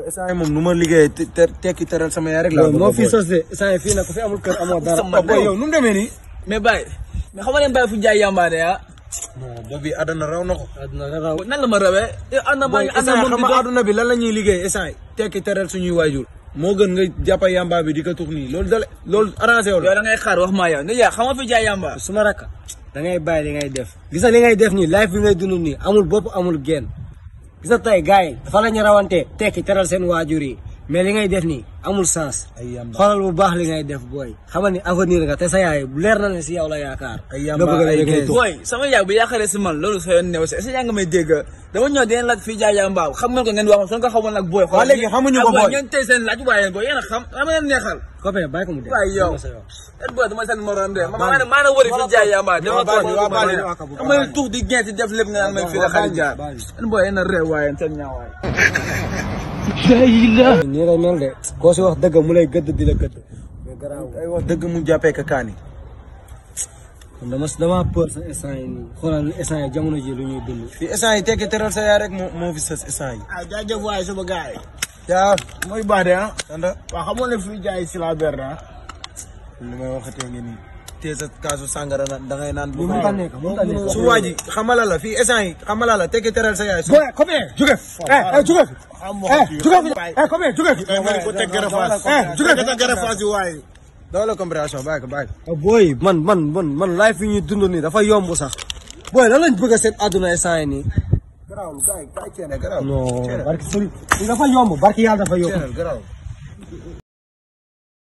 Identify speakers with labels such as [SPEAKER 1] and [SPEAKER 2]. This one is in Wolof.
[SPEAKER 1] instant moom nu ma liggéeyee te te tekki teral sama yaay rek laa bëgg
[SPEAKER 2] moo
[SPEAKER 1] a
[SPEAKER 2] fi
[SPEAKER 1] boole.
[SPEAKER 2] sos de saa yi fii nag ku fi amul kër amoo dara.
[SPEAKER 3] sama
[SPEAKER 1] boy yow nu mu demee nii.
[SPEAKER 3] mais Baye mais xam nga ne Baye fu jaay yamba de ah.
[SPEAKER 1] non boobu àdduna raw na ko.
[SPEAKER 2] àdduna dara raw.
[SPEAKER 3] nan la ma rawee. eh ànd na
[SPEAKER 1] boy
[SPEAKER 3] maa ànd na
[SPEAKER 1] instant
[SPEAKER 3] moom
[SPEAKER 1] xam
[SPEAKER 3] di
[SPEAKER 1] nga
[SPEAKER 3] dox.
[SPEAKER 1] àdduna bi lan la ñuy liggéey instant tekki teral suñuy waajur moo gën nga jàppa yamba bi di ko tux nii loolu dale loolu arrangé wu
[SPEAKER 3] yow
[SPEAKER 1] la.
[SPEAKER 3] da ngay xaar wax maa yow ne yaa xam nga fi jaay yamba.
[SPEAKER 2] suma rakka da ngay bàyyi li ngay def gis nga li ngay def nii life bi ngay dund nii amul bopp amul genn gis nga tey gars yi dafa la ñu rawante tekki teral seen waajur yi mais li ngay def nii amul sens
[SPEAKER 1] ay yamba
[SPEAKER 2] xoolal bu baax li ngay def booy xamal ni avenir nga te sa yaay leer na ne si yow la yaakaar
[SPEAKER 1] Ay
[SPEAKER 2] nga
[SPEAKER 1] yamba,
[SPEAKER 2] bëgg a
[SPEAKER 1] ay
[SPEAKER 2] ngay
[SPEAKER 1] géej.
[SPEAKER 2] tux
[SPEAKER 3] booy sama yaay bu yaakaaree si man loolu sa yoon new si est-ce que yaa ngi may dégg dama ñëw dinañ laaj fii jaay yamba xam ngeen ko ngeen wax soo ko xamoon nag booy.
[SPEAKER 1] Waa léegi xamuñu ko
[SPEAKER 3] ah,
[SPEAKER 1] booy.
[SPEAKER 3] ngeen tey seen laaj waaye booy yéen a xam dama leen neexal.
[SPEAKER 2] copain bàyyi ko mu dee
[SPEAKER 3] waaye yow
[SPEAKER 2] sa yoon.
[SPEAKER 3] et booy dama seen morom de ma maa ne maa ne wëri fii jaay yamba dama
[SPEAKER 1] baal
[SPEAKER 3] toog
[SPEAKER 1] ñu, waa baal ñu.
[SPEAKER 3] dama leen tuux di gent def lépp nga naan may fii la xarit jaar
[SPEAKER 2] baal ñu.
[SPEAKER 3] en booy yéen a réew waaye seen ñaawaay
[SPEAKER 2] nii lay mel de koo si wax dëgg mu lay gëdd di la gëdd mais garaaw
[SPEAKER 1] ay wax dëgg mu jàppee ka kaani.
[SPEAKER 2] kon dama dama peur sa instant yi nii xoolal instant yi jamono ji lu ñuy dund
[SPEAKER 1] fii instant yi tekki teral sa yaay rek moo moo fi sës instant yi.
[SPEAKER 3] ah jaajëf waaye sama gars yi
[SPEAKER 1] yaa
[SPEAKER 3] mooy baax de ah
[SPEAKER 1] anda
[SPEAKER 3] waaw xamoon ne fii jaay si la berne ah
[SPEAKER 1] li may waxatee ngi nii. tee sa kaasu sàngara na da ngay naan.
[SPEAKER 2] li mu ta nekk mu ta nekk
[SPEAKER 1] su waa ji xamala la fii instant yi xamala la tekki teral sa yaay. su
[SPEAKER 2] boy copain jóge fi eh eh jóge fi eh jóge fi eh copain jóge fi
[SPEAKER 3] ko teg gërëfaas
[SPEAKER 2] eh jóge fi
[SPEAKER 3] teg gërëfaas yi waaye
[SPEAKER 1] doole compréhension bàyyi ko bàyyi ko.
[SPEAKER 2] boy man man man man life yi ñuy dund nii dafa yomb sax boy lan lañ bëgg a seen àdduna instant yi nii
[SPEAKER 1] garaawul gars yi gars yi ceene garaawul.
[SPEAKER 2] non barki sëriñ dafa yomb barki yàlla dafa yomb
[SPEAKER 1] ceenel garaawul.